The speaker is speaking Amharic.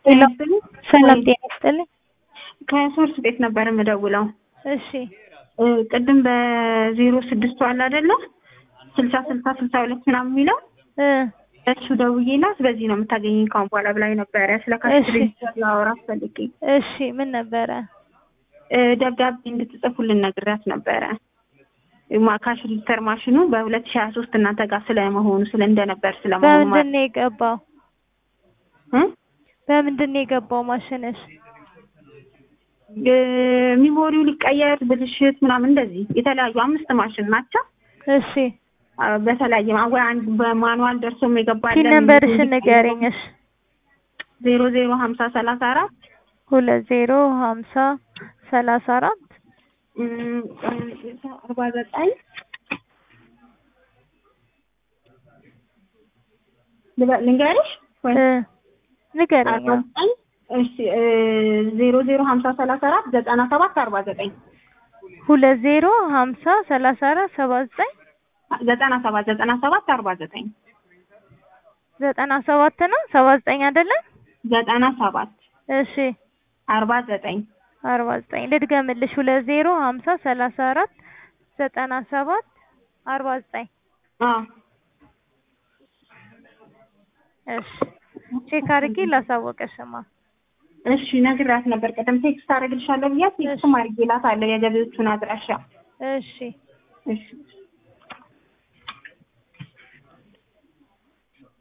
ሄሎ ሰላም ወይ- ጤና ይስጥልኝ። ከሶርስ ቤት ነበር የምደውለው። እሺ እ፣ ቅድም በዜሮ ስድስቱ አለ አይደለ ስልሳ ስልሳ ስልሳ ሁለት ምናምን የሚለው እ እሱ ደውዬላት በዚህ ነው የምታገኘኝ ካሁን በኋላ ብላኝ ነበረ። ስለ ካሽ እሺ። ሬጅስተር ላወራት ፈልጌ እሺ ምን ነበረ? እ፣ ደብዳቤ እንድትጽፉልን ነግሬያት ነበረ። ማ- ካሽ ሬጅስተር ማሽኑ በሁለት ሺህ ሀያ ሶስት እናንተ ጋር ስለመሆኑ ስለ እንደነበር ስለመሆኑ በምንድን ነው የገባው? እ? በምንድን ነው የገባው ማሽንሽ? እ፣ ሚሞሪው ሊቀየር ብልሽት ምናምን እንደዚህ የተለያዩ አምስት ማሽን ናቸው። እሺ አ፣ በተለያየ ማ- ወይ አንድ በማኑዋል ደርሶም የገባለን ፒን ነምበርሽን ንገሪኝ። እሺ ዜሮ ዜሮ ሀምሳ ሰላሳ አራት ሁለት ዜሮ ሀምሳ ሰላሳ አራት አርባ ዘጠኝ ልበ- ልንገርሽ ወይ እ ንገሪኝ። አርባ ዘጠኝ እሺ እ፣ ዜሮ ዜሮ ሀምሳ ሰላሳ አራት ዘጠና ሰባት አርባ ዘጠኝ ሁለት ዜሮ ሀምሳ ሰላሳ አራት ሰባ ዘጠኝ ዘጠና ሰባት ዘጠና ሰባት አርባ ዘጠኝ ዘጠና ሰባት ነው ሰባ ዘጠኝ አይደለም? ዘጠና ሰባት እሺ አርባ ዘጠኝ አርባ ዘጠኝ ልድገምልሽ። ሁለት ዜሮ ሀምሳ ሰላሳ አራት ዘጠና ሰባት አርባ ዘጠኝ አዎ እሺ ቼክ አድርጌ ላሳወቀሽማ። እሺ ነግሬያት ነበር። ቀደም ቴክስት አደርግልሻለሁ ብያት ቴክስትም አድርጌላታለሁ የገቢዎቹን አድራሻ። እሺ እሺ